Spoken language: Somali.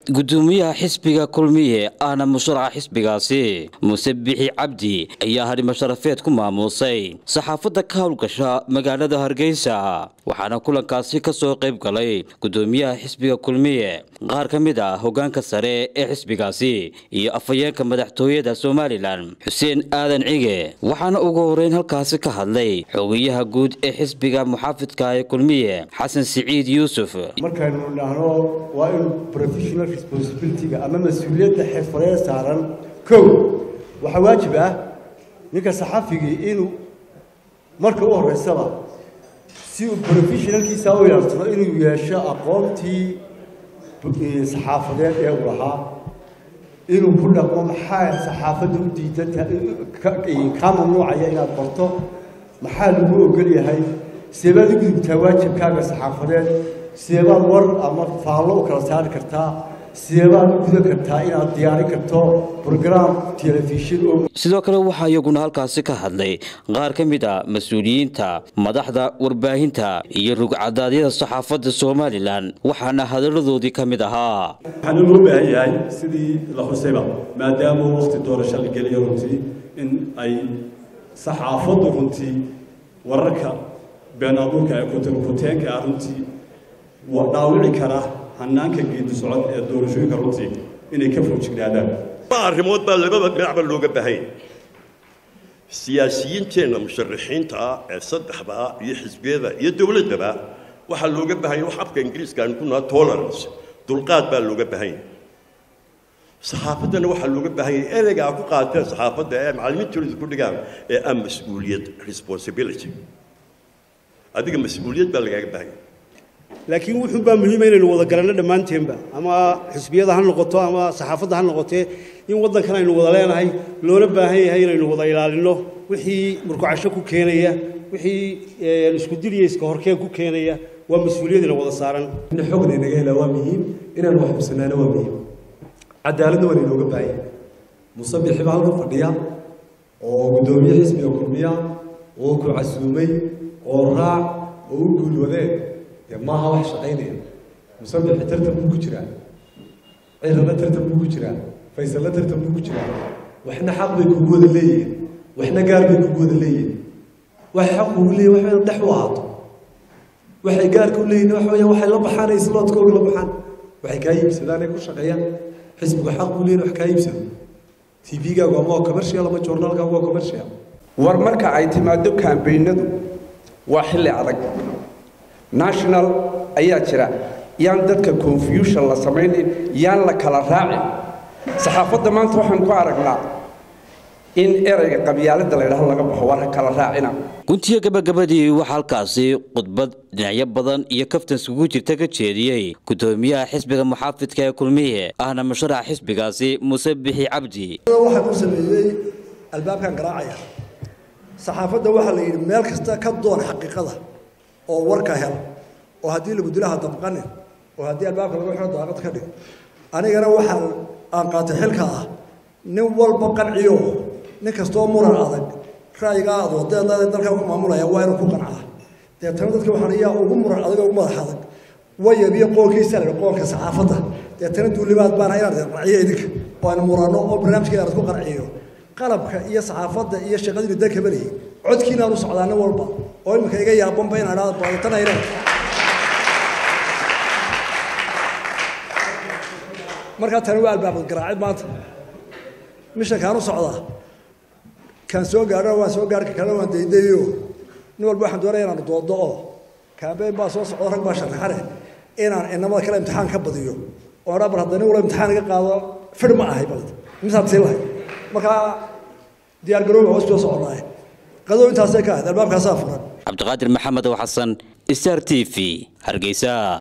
gudoomiyaha xisbiga kulmiye ahna musharaxa xisbigaasi muuse bixi cabdi ayaa hadhimo sharafeed ku maamuusay saxaafadda ka howlgasha magaalada hargeysa waxaana kulankaasi ka soo qayb galay gudoomiyaha xisbiga kulmiye qaar ka mid ah hogaanka sare ee xisbigaasi iyo afhayeenka madaxtooyada somalilan xuseen aadan cige waxaana ugu horeyn halkaasi ka hadlay xogayaha guud ee xisbiga muxaafidka ee kulmiye xasan siciid yuusuf markaynu idhaahno waa in professional responsibilityga ama mas-uuliyadda xirfadeed saaran kow waxaa waajib ah ninka saxafigii inuu marka u horeysaba si uu professionalkiisa u yeersado inuu yeesho aqoontii saxaafadeed ee uu lahaa inuu ku dhaqmo maxaa saxaafadda u diidantahay kaa mamnuucaya inaad barto maxaa lagu ogol yahay seebaad u gudubtaa waajibkaaga saxaafadeed seebaad war ama faallo u kala saari kartaa seebaad u gudan kartaa inaad diyaarin karto brogram telefishin oo sidoo kale waxaa iyaguna halkaasi ka hadlay qaar ka mid a mas-uuliyiinta madaxda warbaahinta iyo rugcadaadyada saxaafadda somalilan waxaana hadalladoodii ka mid ahaa waxaana loo baahan yahay sidii la xusayba maadaama waqti doorasho la geliyo runtii in ay saxaafaddu runtii wararka been abuurka ee kuteenka ah runtii dhaawici kara hanaanka geedi socod ee doorashooyinka runtii inay ka foojignaadaan arrimood baa labada dhinacba looga baahanya siyaasiyiinteenna musharaxiinta ah ee saddexda ah iyo xisbiyada iyo dowladdaba waxaa looga baahanya wax afka ingiriiska aan ku naha tolerance dulqaad baa looga baahanya saxaafaddana waxaa looga baahanya ereyga a ku qaateen saxaafadda ee macallimiintooda ku dhigaan ee ah mas-uuliyad responsibility adiga mas-uuliyad baa lagaaga baahanya laakiin wuxuun baa muhiima inaynu wada garanno dhammaanteenba ama xisbiyada ha noqoto ama saxaafadda ha noqotee in waddankan aynu wada leenahay loona baahan yahay inaynu wada ilaalinno wixii murkucasho ku keenaya wixii isku diliya iska horkeen ku keenaya waa mas-uuliyadina wada saaran in xogna inaga helaa waa muhiim inaan wax xubsanaana waa muhiim cadaaladna waa inooga baahan yahay musabixi baa halkan fadhiya oo guddoomiye xisbiga kulmiya oo ku casuumay oo raac oo u guulwadeen dee maaha wax shaqaynaya musabixi tartan buu ku jiraa cirana tartan buu ku jiraa faysalna tartan buu ku jiraa waxna xaq bay kugu wada leeyihiin waxna gaar bay kugu wada leeyihiin waxay xaq kugu leeyihin wax weyn dhex u ahaato waxay gaarka u leeyihin wax weeyaan waxay la baxaan ay sloodkooga la baxaan waxay kaa iibsadaan ay ku shaqeeyaan xisbigu xaq buu leeyihin wax kaa iibsado tv-gaagu ama waa commercial ama journaalkaagu waa commercial war marka ay timaado kambaynadu waa xilli adag national ayaa jira yaan dadka confusion la samaynin yaan la kala raacin saxaafadda maanta waxaan ku aragnaa in ereyga qabyaaladda la ydhaho laga baxo war ha kala raacina guntiga gabagabadii waxaa halkaasi khudbad dhinacyo badan iyo kaftan iskugu jirta ka jeediyey gudoomiyaha xisbiga muxaafidka ee kulmiye ahna musharaxa xisbigaasi muuse bixi cabdi waxaan u sameeyey albaabkan garaacaya saxaafadda waxaa la yidhi meel kasta ka doon xaqiiqada oo warka hel oo haddii lagu dilaha dabqanin oo haddii albaabka lagu xiro daaqad ka dhig anigana waxaan aan qaatay xilka ah nin walba qanciyo nin kastoo muran adag ra'yigaa aad wadeeda dalka ku maamulaya waa inuu ku qancaa deetana dadka waxaan iyaa ugu muran adag ugu madax adag wayabiyo qoolkiisa la qoolka saxaafadda deetana duulimaad baan inaan qanciyo idinka oo aan murano oo barnaamijkeeda aan ku qanciyo qalabka iyo saxaafadda iyo shaqadiina dalka balayay codkiinaan u socdaa nin walba oo iminka iga yaabanba inaan idhahdo baadatanayne markaa tani waa albaabad garaacid maanta mishankaan u socdaa kaan soo gaadhona waan soo gaarhka kalena waan daydayo nin walba waxaan doonaya inaan doodo oo kaambeyn baa soo socdo rag baa sharaxane inaan inamada kale imtixaan ka badiyo oo dhaa bar hadda nin walba imtixaan iga qaado fidh ma ahay bal misaad siin lahay markaa diyaar garooba hoos soo soconaaye qadow intaasay ka ahayd albaabkaasaa furan cabdiqaadir maxamed oo xasan star t v hargeysa